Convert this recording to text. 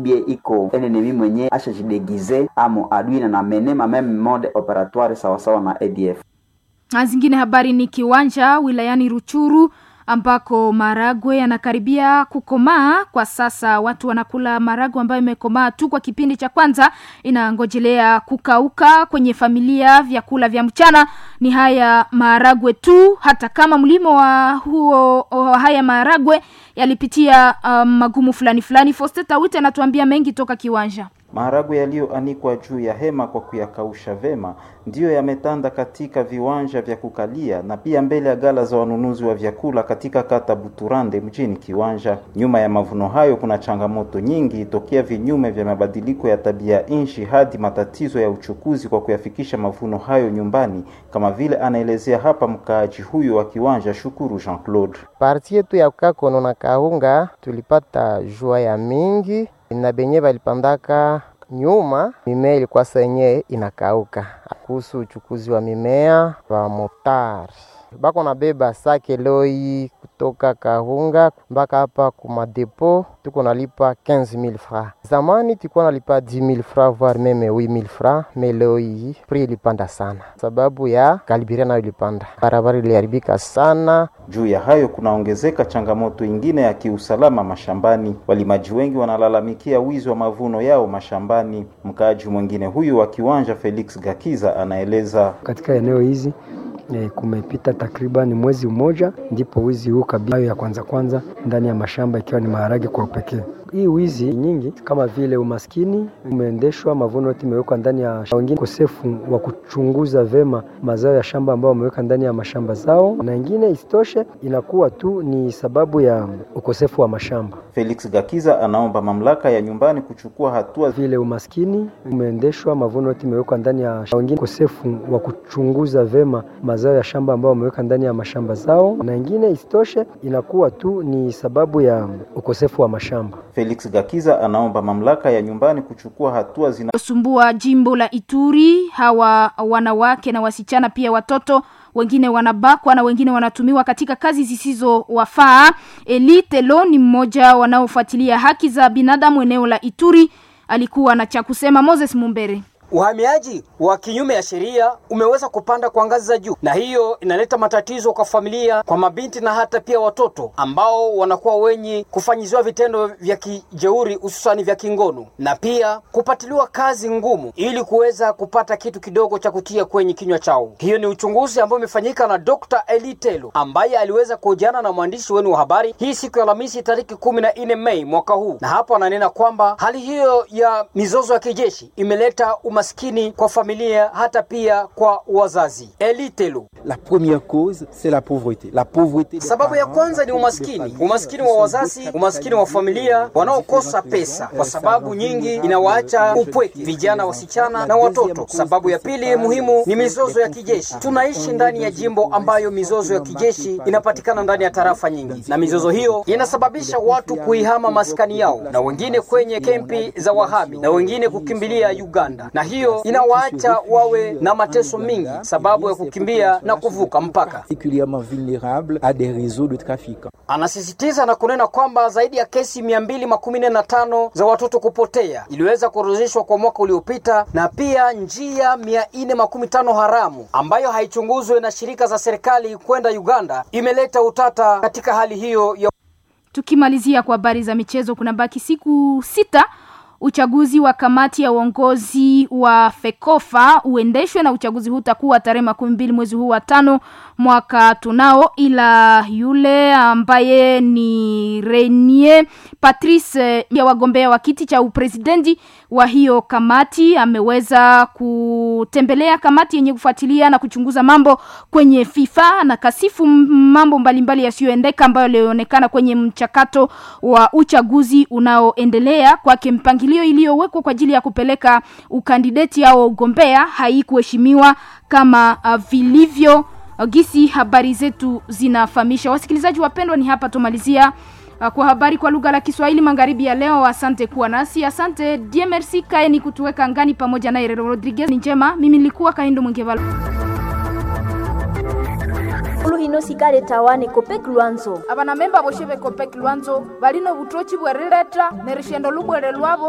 ubie iko enenemi mwenye ashajidegize amo adui na namene mameme mode operatoire sawasawa na ADF. Na zingine habari ni kiwanja wilayani Ruchuru ambako maragwe yanakaribia kukomaa kwa sasa. Watu wanakula maragwe ambayo imekomaa tu kwa kipindi cha kwanza, inangojelea kukauka kwenye familia. Vyakula vya mchana ni haya maragwe tu, hata kama mlimo wa huo wa haya maragwe yalipitia um, magumu fulani fulani. Fosteta Wite anatuambia mengi toka kiwanja. Maharagwe yaliyoanikwa juu ya hema kwa kuyakausha vema ndiyo yametanda katika viwanja vya kukalia na pia mbele ya gala za wanunuzi wa vyakula katika kata Buturande mjini Kiwanja. Nyuma ya mavuno hayo kuna changamoto nyingi, tokea vinyume vya mabadiliko ya tabia nchi hadi matatizo ya uchukuzi kwa kuyafikisha mavuno hayo nyumbani, kama vile anaelezea hapa mkaaji huyu wa Kiwanja, Shukuru Jean Claude. Parti yetu ya kakono na kaunga tulipata jua ya mingi na benye balipandaka nyuma mimea ilikuwa senye inakauka. Kuhusu uchukuzi wa mimea wa motari bako nabeba sake loi kutoka Kahunga mpaka hapa kumadepo, tuko nalipa 15000 francs. Zamani tulikuwa nalipa 10000 francs voire meme 8000 francs, me leo hii prix ilipanda sana sababu ya kalibiria nayo ilipanda, barabara iliharibika sana. Juu ya hayo kunaongezeka changamoto ingine ya kiusalama mashambani. Walimaji wengi wanalalamikia wizi wa mavuno yao mashambani. Mkaaji mwingine huyu wa Kiwanja, Felix Gakiza, anaeleza katika eneo hizi E, kumepita takriban mwezi mmoja ndipo wizi huu kabisa ya kwanza kwanza ndani ya mashamba ikiwa ni maharage kwa upekee. Hii wizi nyingi kama vile umaskini umeendeshwa, mavuno yote imewekwa ndani ya wengine, ukosefu wa kuchunguza vema mazao ya shamba ambao wameweka ndani ya mashamba zao, na ingine isitoshe inakuwa tu ni sababu ya ukosefu wa mashamba. Felix Gakiza anaomba mamlaka ya nyumbani kuchukua hatua vile umaskini umeendeshwa, mavuno yote imewekwa ndani ya wengine, ukosefu wa kuchunguza vema mazao ya shamba ambao wameweka ndani ya mashamba zao, na ingine isitoshe inakuwa tu ni sababu ya ukosefu wa mashamba. Felix Gakiza anaomba mamlaka ya nyumbani kuchukua hatua zinazosumbua jimbo la Ituri. Hawa wanawake na wasichana pia watoto wengine wanabakwa na wengine wanatumiwa katika kazi zisizowafaa. Elite Lo ni mmoja wanaofuatilia haki za binadamu eneo la Ituri, alikuwa na cha kusema. Moses Mumbere. Uhamiaji wa kinyume ya sheria umeweza kupanda kwa ngazi za juu, na hiyo inaleta matatizo kwa familia, kwa mabinti na hata pia watoto ambao wanakuwa wenye kufanyiziwa vitendo vya kijeuri, hususani vya kingono, na pia kupatiliwa kazi ngumu ili kuweza kupata kitu kidogo cha kutia kwenye kinywa chao. Hiyo ni uchunguzi ambao umefanyika na Dr. Elitelo ambaye aliweza kuhojiana na mwandishi wenu wa habari hii siku ya Alhamisi tariki kumi na nne Mei mwaka huu, na hapo ananena kwamba hali hiyo ya mizozo ya kijeshi imeleta umaskini kwa familia hata pia kwa wazazi. Elitelo. La première cause c'est la pauvreté. La pauvreté. Sababu ya kwanza ni umaskini, umaskini wa wazazi, umaskini wa familia wanaokosa pesa, kwa sababu nyingi inawaacha upweke vijana, wasichana na watoto. Sababu ya pili muhimu ni mizozo ya kijeshi. Tunaishi ndani ya jimbo ambayo mizozo ya kijeshi inapatikana ndani ya tarafa nyingi, na mizozo hiyo inasababisha watu kuihama maskani yao, na wengine kwenye kempi za wahami, na wengine kukimbilia Uganda, na hiyo inawaacha wawe na mateso mingi sababu ya kukimbia na kuvuka mpaka. Particulièrement vulnérable à des réseaux de trafiquants. Anasisitiza na kunena kwamba zaidi ya kesi mia mbili makumi nne na tano za watoto kupotea iliweza kuorodheshwa kwa mwaka uliopita, na pia njia mia nne makumi tano haramu ambayo haichunguzwe na shirika za serikali kwenda Uganda imeleta utata katika hali hiyo ya Tukimalizia kwa habari za michezo, kuna baki siku sita uchaguzi wa kamati ya uongozi wa FEKOFA uendeshwe na uchaguzi huu utakuwa tarehe makumi mbili mwezi huu wa tano mwaka tunao, ila yule ambaye ni Renier Patrice ya wagombea wa kiti cha upresidenti wa hiyo kamati ameweza kutembelea kamati yenye kufuatilia na kuchunguza mambo kwenye FIFA na kasifu mambo mbalimbali yasiyoendeka ambayo yalionekana kwenye mchakato wa uchaguzi unaoendelea kwake mpangilio iliyowekwa kwa ajili ya kupeleka ukandideti au ugombea haikuheshimiwa kama uh, vilivyo uh, gisi habari zetu zinafahamisha. Wasikilizaji wapendwa, ni hapa tumalizia uh, kwa habari kwa lugha la Kiswahili magharibi ya leo. Asante kuwa nasi, asante die merci kaeni kutuweka ngani pamoja na Herero Rodriguez. Ni njema, mimi nilikuwa Kaindo Mwingevala hino sikale tawane kopek lwanzo abana memba boshe be kopek lwanzo balino butochi bwerileta nerishendo lubwere lwabo